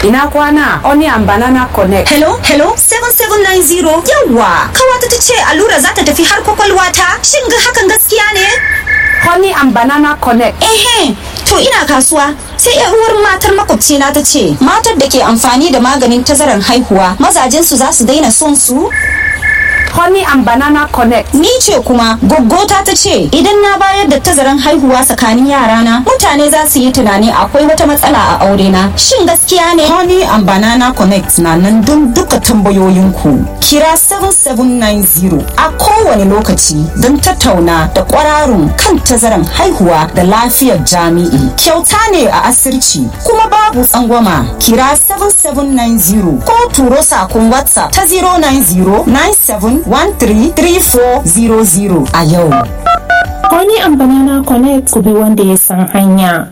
ina kwana onion banana connect hello hello 7790 yawa kawata ta ce allura za ta tafi har kwakwalwa ta shin ga hakan gaskiya ne honey and banana connect ehe to ina kasuwa sai yan uwar matar makwabcina ta ce matar da ke amfani da maganin tazarar haihuwa mazajensu za su daina son su honey and banana connect ni ce kuma goggota ta ce idan na bayar da tazaran haihuwa tsakanin yarana mutane za su yi tunani akwai wata matsala a aure na shin gaskiya ne honey and banana connect na nan don duka tambayoyinku kira 7790 a kowane lokaci don tattauna da kwararun kan tazaran haihuwa da lafiyar jami'i kyauta ne a asirci kuma babu tsangwama kira 7790 ko turo sakon whatsapp ta 090 97 133400 a yau. Honey and Banana Connect ku bi wanda ya san hanya.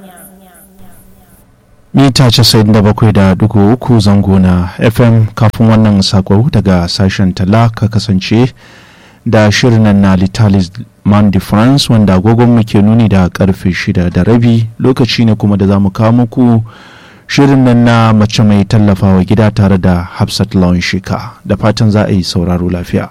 mita 97.3 zango na fm kafin wannan sako daga sashen tala ka kasance da shirin na litalis man de france wanda agogon muke nuni da karfe 6 da rabi lokaci ne kuma da za mu kawo muku shirin nan na mace mai tallafawa gida tare da hafsat lawan shika da fatan za a yi sauraro lafiya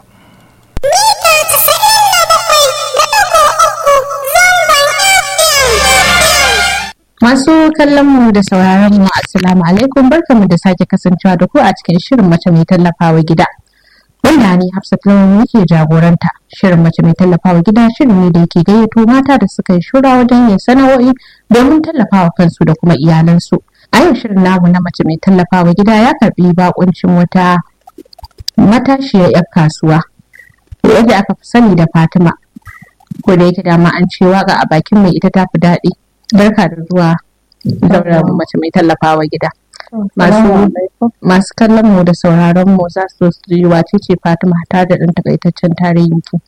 Masu kallon mu da sauraron mu assalamu alaikum barkamu da sake kasancewa da ku a cikin shirin mace mai tallafawa gida. Wanda ni Hafsat Lawan yake jagoranta. Shirin mace mai tallafawa gida shirin ne da yake gayyato mata da suka yi shura wajen yin sana'o'i domin tallafawa kansu da kuma iyalansu. A yau shirin namu na mace mai tallafawa gida ya karbi bakuncin wata matashiyar 'yar kasuwa. Yadda aka fi sani da Fatima. Ko da yake dama an ce waka a bakin mai ita ta fi daɗi. barka da zuwa zaura mace mai tallafawa gida masu kallon mu da sauraron mu za su su yi wace ce fatima ta da ɗan takaitaccen tarihin ki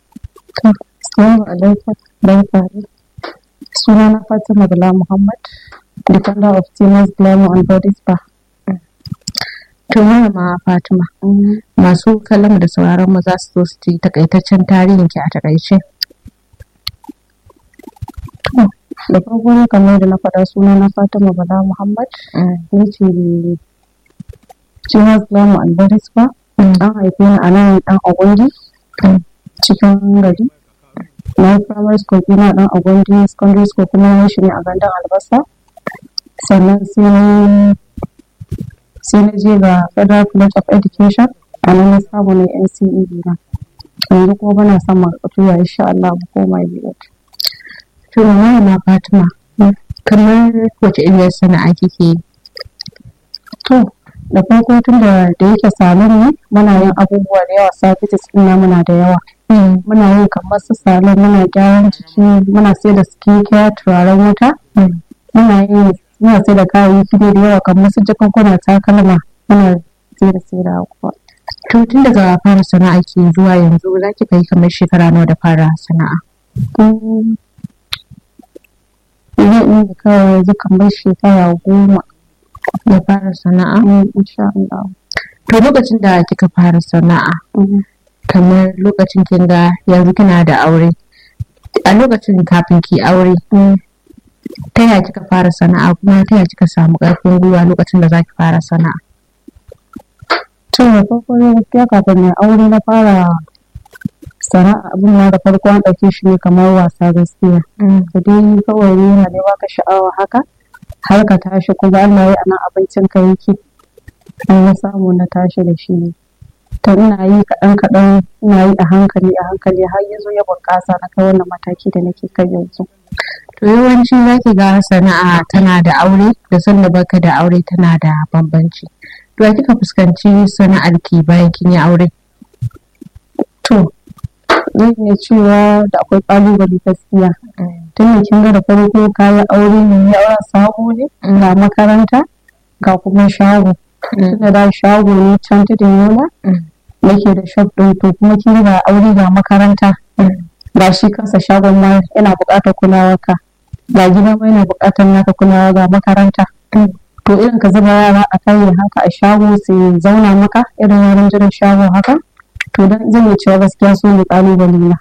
suna na fatima bala muhammad defender of tennis glamour and body spa to ma fatima masu kallon mu da sauraron mu za su su yi takaitaccen tarihin ki a takaice da farko na kamar da na faɗa suna na fatima bala muhammad ni ce Chinas Glamu Albaris ba an haife ni a nan dan agwandi cikin gari na yi primary school ina dan agwandi secondary school kuma na shi ne a gandan albasa sannan sai sai na je ga federal college of education a nan na samu ne nce na yanzu kuma bana son makatuwa insha Allah mu koma biyu To na Fatima, kamar wace iriyar sana'a kike yi? To, da farko tun da da yake salon ne muna yin abubuwa da yawa services din na muna da yawa. Muna yin kamar su salon muna gyaran jiki muna sai da skincare turaren wuta. Muna yin muna sai da kayayyaki da yawa kamar su jakankuna takalma muna sai da sai da kuwa. To tun daga fara sana'a ke zuwa yanzu za ki kai kamar shekara nawa da fara sana'a? zan iya kawai yanzu kamar shekara goma da fara sana'a insha Allah. To lokacin da kika fara sana'a kamar lokacin kin ga yanzu kina da aure a lokacin kafin ki aure ta yaya kika fara sana'a kuma ta yaya kika samu ƙarfin gwiwa lokacin da zaki fara sana'a To da farko ne gaskiya kafin mai aure na fara sana'a abin na da farko an ɗauke shi ne kamar wasa gaskiya. Da dai kawai yana da baka sha'awa haka har ka tashi kuma Allah ya ana abincin ka yake. An na samu na tashi da shi ne. To ina yi kaɗan kaɗan ina yi a hankali a hankali har ya zo ya bunƙasa na kai wannan mataki da nake kai yanzu. To yawanci za ki ga sana'a tana da aure da sanda baka da aure tana da bambanci. To kika fuskanci sana'ar ki bayan kin yi aure? To zan iya cewa da akwai ƙalubale gaskiya. Tun da kin ga da farko kayan aure ne ya aure sabo ne ga makaranta ga kuma shago. Tun da da shago ne can tudun yola nake da shop ɗin to kuma kin ga aure ga makaranta. Ga shi kansa shagon ma yana buƙatar kulawar ka. Ga gida ma yana buƙatar naka kulawa ga makaranta. To irin ka zuba yara a kai haka a shago su zauna maka irin wurin jiran shago haka. to dan zan iya cewa gaskiya su ne kalubale na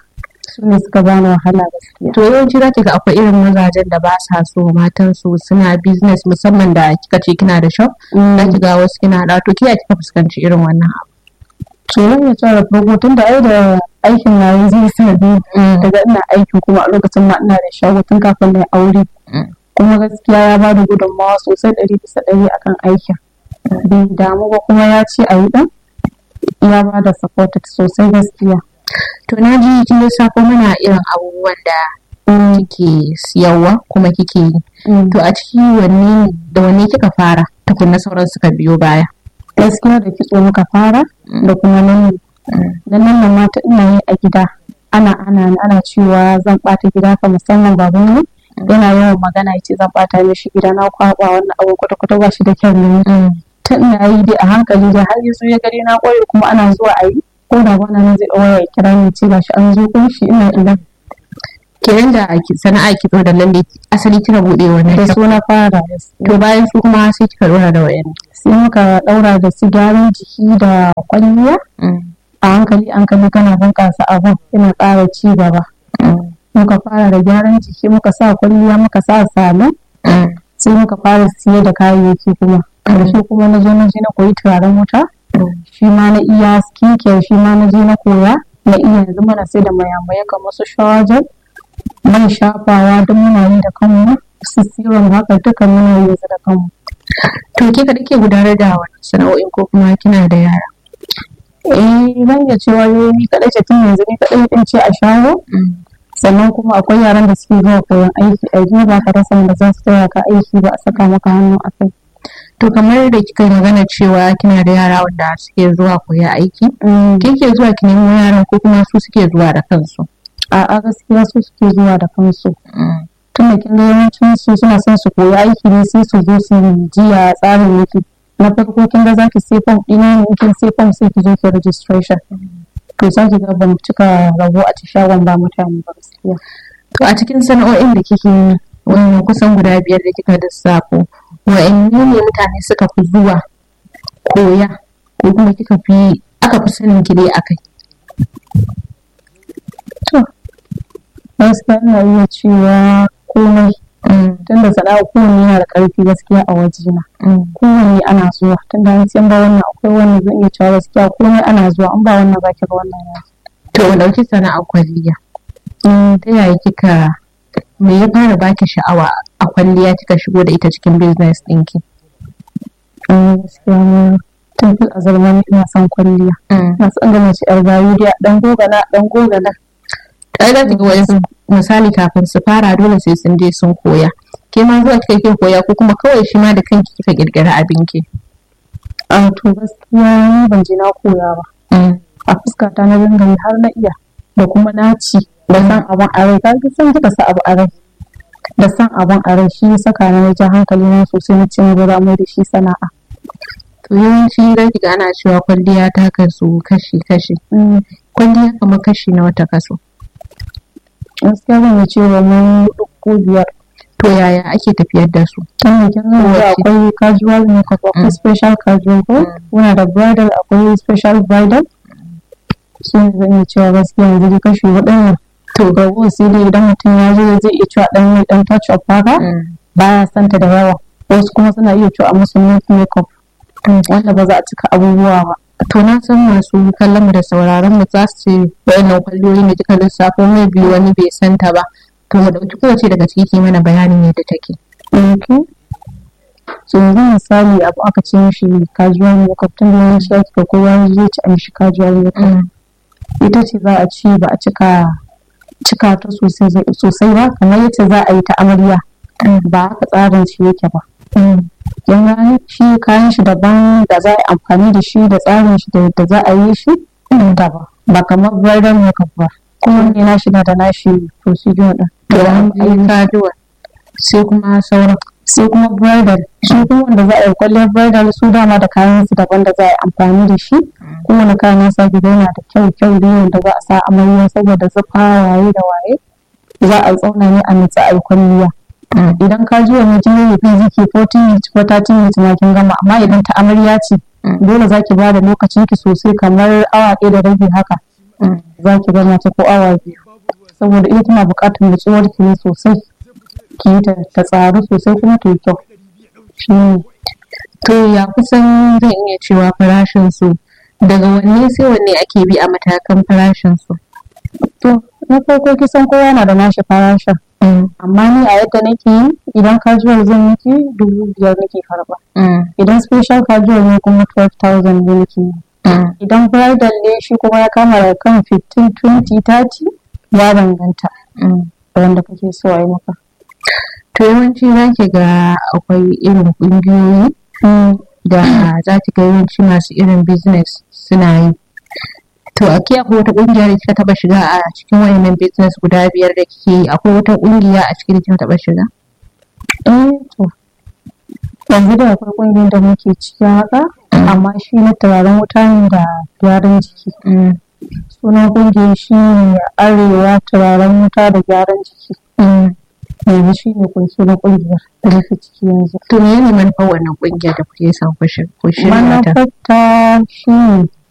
su ne suka bani wahala gaskiya to yawanci za ki ga akwai irin mazajen da ba sa so matan su suna business musamman da kika ce kina da shop za ki ga wasu kina da to kiya kika fuskanci irin wannan abu to zan iya cewa da farko tun da ai da aikin na yanzu suna biyu daga ina aikin kuma a lokacin ma ina da shago tun kafin na aure kuma gaskiya ya ba da gudunmawa sosai ɗari bisa ɗari akan aikin bai damu ba kuma ya ce a yi ɗan ya ba da supported sosai gaskiya to na ji kin lissafo mana irin abubuwan da kike siyarwa kuma kike yi to a ciki wanne da wanne kika fara tukunna sauran suka biyo baya gaskiya da kitso muka fara da kuma nan da nan mata ina yi a gida ana ana ana cewa zan bata gida ka musamman baban mu yana yawan magana yace zan bata mishi gida na kwaba wannan abu kwata kwata ba shi da kyau ne ta ina yi dai a hankali dai har yanzu ya gari na koyi kuma ana zuwa a yi ko da bana nan zai ɗaura ya kira ni ce gashi an zo kun shi ina ina kenan da sana'a kitso da lalle asali kika bude wannan da su na fara to bayan su kuma sai kika dora da wayan sai muka daura da su gyaran jiki da kwalliya a hankali hankali kana bunƙasa abin yana ƙara ci gaba muka fara da gyaran jiki muka sa kwalliya muka sa salon sai muka fara siye da kayayyaki kuma ƙarshe kuma na zo na je na koyi turaren wuta shi ma na iya skincare shi ma na je na koya na iya yanzu mana sai da mayamaye kamar su shawajen man shafawa duk muna yi da kanmu su serum haka duka muna yi da kanmu to ke ka ke gudanar da wani sana'o'in ko kuma kina da yara eh zan iya cewa ni kaɗai ce tun yanzu ni kaɗai ɗin ce a shago sannan kuma akwai yaran da suke zuwa koyon aiki a yi ba ka rasa wanda za su taya ka aiki ba a saka maka hannu a kai to kamar da kika magana cewa kina da yara wanda suke zuwa koya aiki ke ke zuwa ki nemo yaran ko kuma su suke zuwa da kansu a'a gaskiya su suke zuwa da kansu tun da kin ga yawancin su suna son su koyi aiki ne sai su zo su jiya tsarin yake na farko kin ga zaki sai form ɗina ne kin sai form sai ki zo ki registration to za ki ga ban cika rabo a ci shagon ba mutane ba gaskiya to a cikin sana'o'in da kike yi wannan kusan guda biyar da kika lissafo wa'anne ne mutane suka fi zuwa koya ko kuma kika fi aka fi sanin ki dai akai to gaskiya ina iya cewa komai tunda sana'a kowanne yana da ƙarfi gaskiya a wajena kowanne ana zuwa tunda an san ba wannan akwai wannan zan iya cewa gaskiya komai ana zuwa an ba wannan ba ki ga wannan ya to mu dauki sana'a kwalliya ta yaya kika me ya fara baki sha'awa a kwalliya kika shigo da ita cikin business ɗinki gaskiya tun fil azalma ina son kwalliya na son ga mace yar gayu dai dan gogana dan gogana kai za ki ga wasu misali kafin su fara dole sai sun je sun koya ke ma zuwa kika ke koya ko kuma kawai shi ma da kanki kika kirkira abinki a to gaskiya ni ban je na koya ba a fuskata na dinga yi har na iya da kuma naci da san abin a rai kaga san kika sa abu a rai da san abin a rai shi saka na ja hankali na sosai na cin gaba mai da shi sana'a to yawanci za ki ga ana cewa kwalliya ta kasu kashi kashi kwalliya kamar kashi na wata kaso gaskiya zan yi cewa mun hudu ko biyar to yaya ake tafiyar da su tun da kin ga akwai casual makeup akwai special casual ko muna da bridal akwai special bridal shi ne zan yi cewa gaskiya yanzu dai kashi waɗannan to ga sai dai idan mutum ya zo zai iya cewa ɗan mai ɗan touch up haka baya santa da yawa wasu kuma suna iya cewa a musu makeup wanda ba za a cika abubuwa ba to na san masu kallon mu da sauraron mu za su ce wayannan kwalliyoyi ne kika lissafo mai biyu wani bai santa ba to mu dauki kowace daga ciki ki mana bayanin yadda take okay so yanzu misali abu aka ce mishi casual makeup tun da yawanci ake ga kowa zai ci a mishi casual makeup ita ce za a ci ba a cika cika ta sosai ba kamar yadda za a yi ta amarya ba haka tsarin shi yake ba kin gane shi kayan shi daban da za a yi amfani da shi da tsarin shi da yadda za a yi shi daban ba kamar bridal makeup ba kowanne na shi na da nashi procedure din to an yi kajuwa sai kuma sauran sai kuma bridal shi kuma wanda za a yi kwalliyar bridal su dama da kayan su daban da za a yi amfani da shi kowane kayan nasa gida yana da kyau kyau da wanda za a sa amarya saboda zufa waye da waye za a tsauna ne a nutsa a yi kwalliya idan ka ji wani jini ya fi ziki 14 minutes ko 30 minutes ma kin gama amma idan ta amarya ce dole za ki ba da lokacin ki sosai kamar awa ɗaya da rabi haka za ki gama ta ko awa biyu saboda ita tana buƙatar nutsuwar ki ne sosai ki yi ta ta tsaru sosai kuma ta yi kyau shi ne To ya kusan zan iya cewa farashin su daga wanne sai wanne ake bi a matakan farashin su. to na farko kisan kowa yana da nashi farashin amma ni a yadda nake yi idan casual zan miki dubu biyar nake karba idan special casual ne kuma 12,000 ne nake yi idan bridal ne shi kuma ya kama da kan 15 20 30 ya danganta da wanda kake so a yi maka To yawanci za ki ga akwai irin ƙungiyoyi da za ki ga yawanci masu irin business suna yi. To a ke akwai wata ƙungiya da kika taɓa shiga a cikin wayannan business guda biyar da kike yi akwai wata ƙungiya a cikin da kika taɓa shiga? eh to yanzu da akwai kungiyar da muke ciki haka amma shi na turaren wuta ne da gyaran jiki sunan kungiyar shi ne arewa turaren wuta da gyaran jiki yanzu shi ne kun sunan kungiyar da muke ciki yanzu To me ne manufar wannan ƙungiya da kuke son ku shi- ku shirya ta? manufarta shi ne